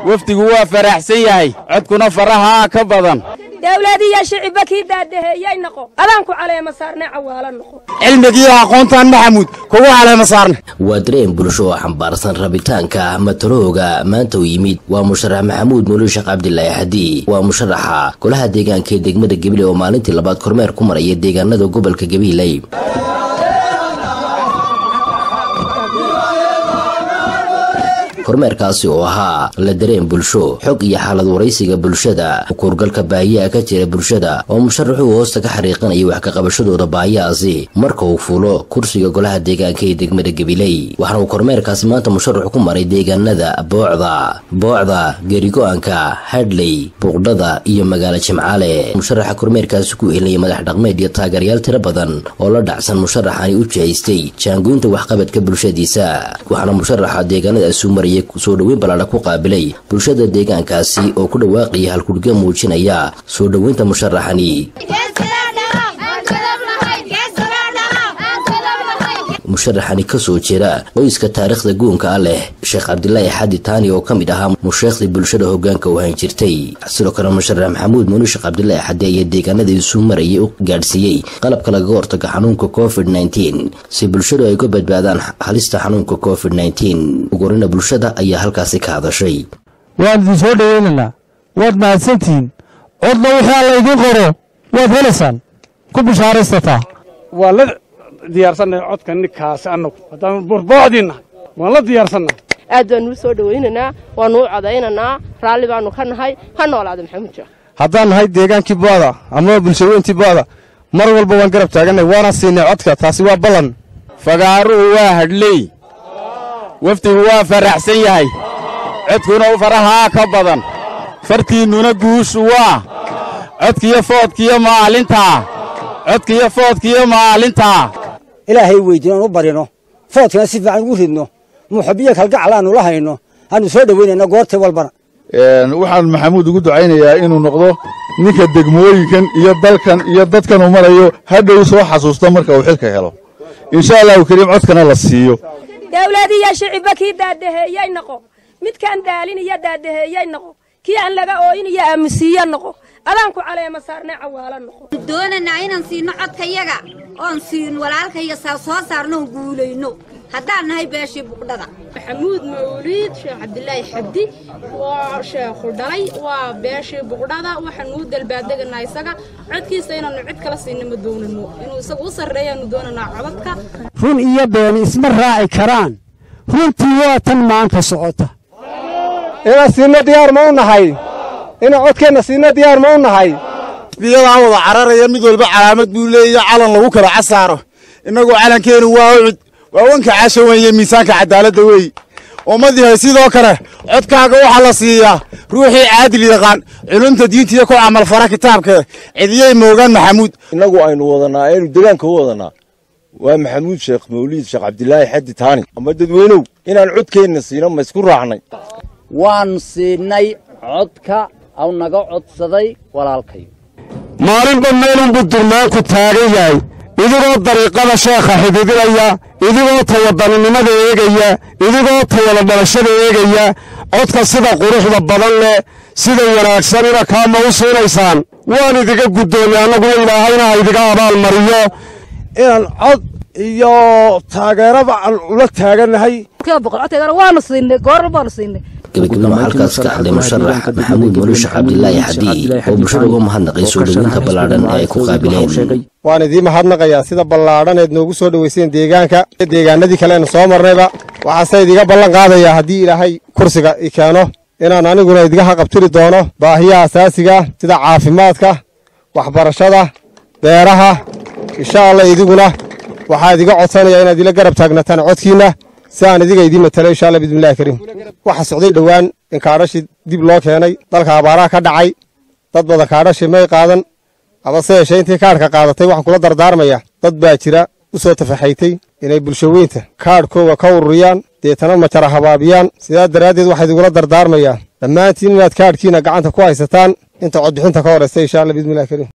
wafdigu waa faraxsan yahay codkuna farahaa ka badan dawladiyo shicibba kii daadaheeyay noqo adaanku caleema saarne cawaalo noqo cilmigiiyo aqoontaan maxamuud kugu caleema saarne waa dareen bulsho oo xambaarsan rabitaanka matalooga maanta u yimid waa musharax maxamuud muuli sheekh cabdilaahi xadi waa musharaxa golaha deegaanka ee degmada gabiley oo maalintii labaad kormeer ku maraya deegaanada gobolka gabiley kormeerkaasi oo ahaa la dareen bulsho xog iyo xaalad waraysiga bulshada kuurgalka baahiyaha ka jira bulshada oo musharaxuu hoosta ka xariiqanaya wax kaqabashadooda baahiyahaasi marka uu fuulo kursiga golaha deegaanka ee degmada gabiley waxaana uu kormeerkaasi maanta musharaxu ku maray deegaanada boocda boocda geerigo-aanka hadley buuqdhada iyo magaalo jimcaale musharaxa kormeerkaasi ku ehlaya madax dhaqmeed iyo taageerayaal tiro badan oo la dhacsan musharaxani u jihaystay jaangoynta waxqabadka bulshadiisa waxaana musharaxa deegaanadaasi u maraya soo dhoweyn ballaadha ku qaabilay bulshada deegaankaasi oo ku dhawaaqaya halkudhigyo muujinaya soo dhoweynta musharaxani musharaxani ka soo jira qoyska taariikhda guunka ah leh sheekh cabdilaahi xadi taani oo ka mid ahaa musheekhdii bulshada hoggaanka u hayn jirtay sidoo kale musharax maxamuud muuni sheekh cabdilaahi xadi ayaa deegaanada isuu marayay u gaadhsiiyey qalabka lagaga hortaga xanuunka covid nteen si bulshadu ay ka badbaadaan halista xanuunka covid nteen ugurina bulshada ayaa halkaasi ka hadashay waan idin soo dhoweynaynaa waad mahadsantihiin codna wixii alla idiin qoro waad helaysaan ku bishaaraysataa waa la diyaarsannahay codka ninkaasi annagu haddaan borboocdii nahay waan la diyaarsannahay aad baanuu soo dhowaynaynaa waanuu codaynaynaa raalli baannu ka nahay ha noolaada maxamuud sheekh haddaan nahay deegaankii booda ama bulshaweyntii booda mar walba waan garab taaganay waana siinay codka taasi waa ballan fagaaruhu waa hadhley wafdigu waa faraxsan yahay codkuna farahaa ka badan fartiinnuna guushu waa codkiyo foodkiyo maalintaa codkiyo foodkiyo maalintaa ilaahay weydin aan u barino foodkana si fiican ugu ridno muxabiyo kalgacal aanu la hayno aanu soo dhowaynayna goortay walbana waxaan maxamuud ugu ducaynayaa inuu noqdo ninka degmooyinkan iyo dalkan iyo dadkan uu marayo hadhow soo xasuusta marka uu xilka helo insha allahu kariim codkana la siiyo dawladiyo shicibba kii daadaheeyay noqo midkaan daalin iyo daadaheeyay noqo kii aan laga ooyin iyo aamusiiyo noqo adaanku caleema saarne cawaalo noqo doonanaa inaan siino codkayaga oon siin walaalkaya soo saarnoon guulayno haddaan nahay beeshii buqdhada maxamuud mawliid sheekh cabdilaahi xabdi waa sheekhu dhalay waa beeshii buqdhada waxaanu u dalbaaddeganaa isaga codkiisa inaannu cid kala siinna ma doonano inuu isagu u sarreeyaannu doonanaa codadka run iyo beeni isma raaci karaan runtii waa tan maanta socota inaan siinno diyaar ma u nahay inaan codkeenna siinno diyaar ma u nahay biyadaa wada cararaya mid walba calaamad buu leeya calan lagu kala casaaro innagoo calankeenu waa ucud waa wanka cashawan iyo miisaanka cadaaladda weey ummadihay sidoo kale codkaaga waxaa la siiyaa ruuxii caadil yaqaan culumta diintiiyo ku camalfara kitaabka cidiyey moogaan maxamuud innagu aynu wadanaa aynu degaanka u wadanaa waa maxamuud sheekh mawliid sheekh cabdilaahi xaddi taani ama dadweynow inaan codkeenna siino ma isku raacnay waan siinay codka aw naga codsaday walaalkayo maalinba meelunbuu durmaanku taagan yahay idigoo dariiqada sheekha xididinaya idigoo tawadaninimada eegaya idigoo tawada dhalashada eegaya codka sida quruxda badan leh sida wanaagsan ina kaama u siinaysaan waan idiga guddoomay annaguna ilaahayna ha idiga abaal mariyo inaan cod iyo taageeraba aan ula taagannahay waanu siinay goor baanu siinay gabagabana halkaas ka hadlay musharax maxamuud mulish cabdilaahi xadi oo bulshada uga mahadnaqay soo dhoweynta ballaadhan ee ay ku qaabileen waan idiin mahadnaqayaa sida ballaadhan eed noogu soo dhoweyseen deegaanka deegaanadii kaleenu soo marnayba waxaase idiga ballan qaadayaa haddii ilaahay kursiga i keeno inaan aniguna idiga haqabtiri doono baahiyaha asaasiga sida caafimaadka waxbarashada beeraha insha allah idiguna waxaa idiga codsanaya inaad ila garab taagnataan codkiinna si aan idiga idiin matalo insha allah bismillahi kariim waxa socday dhowaan in kaadhashii dib loo keenay dalka abaaraha ka dhacay dad badan kaadhashii may qaadan abase yeeshee intii kaadhka qaadatay waxaan kula dardaarmaya dad baa jira u soo tafaxaytay inay bulshaweynta kaadhkooga ka ururiyaan deetana majara habaabiyaan sidaa daraaddeed waxaa idingula dardaarmayaa dhammaantiin inaad kaadhkiina gacanta ku haysataan inta codbixinta ka horaysa insha allah bismillahi kariim